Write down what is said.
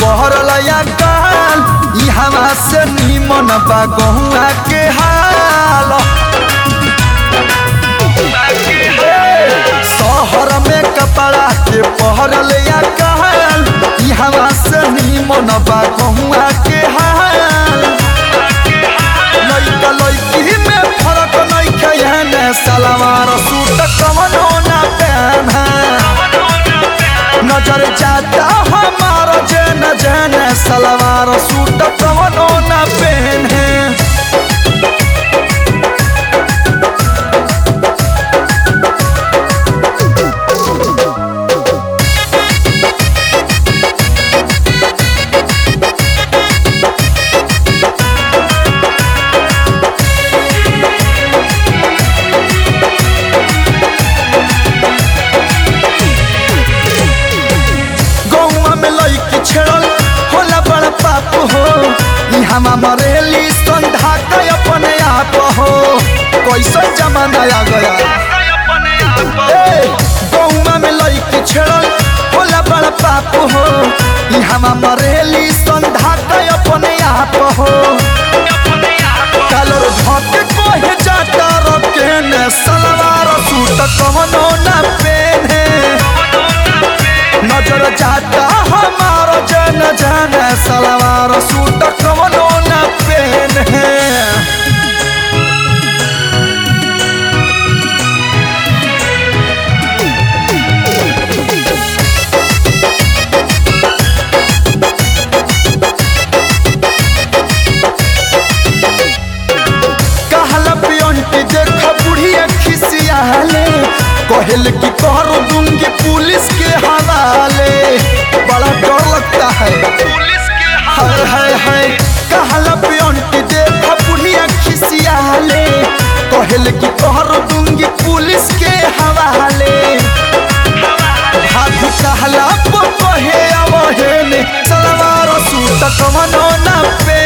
पहरल या काल ई हवा से निमन बा गहुआ के हाल शहर में कपड़ा के पहरल या काल ई हवा से निमन बा गहुआ के हाल लइका लइकी में फरक नइखे एहने सलवार सूट कवनो ना पहना नजर जाता हमारा जन जन सलवार सूट कवनो ना पहने गौवा में लइकी छेड़ल होला बड़ पाप हो ई हमा मरेली संधा के अपने आप हो कैसन जमाना आ गया ए, गौवा में लइकी छेड़ल होला बड़ पाप हो ई हमा मरेली संधा के अपने आप हो कलर धके कोहे जाता रकेने सलवार सूट कवनो ना पेने नजर जाता हमारा जन जन सलवार सूट कवनो न पहने कहला पियंटी देख बुढ़िया खिसियाले कहल कि कर दूंगी पुलिस के हवाले बड़ा डर लगता है हाय हाय हाय कहला पियंटी देख बुढ़िया खिसियाले कहल कि कर दूंगी पुलिस के हवाले हाथ कहला पर कहे आवहे ने सलवार सूट कवनो ना पे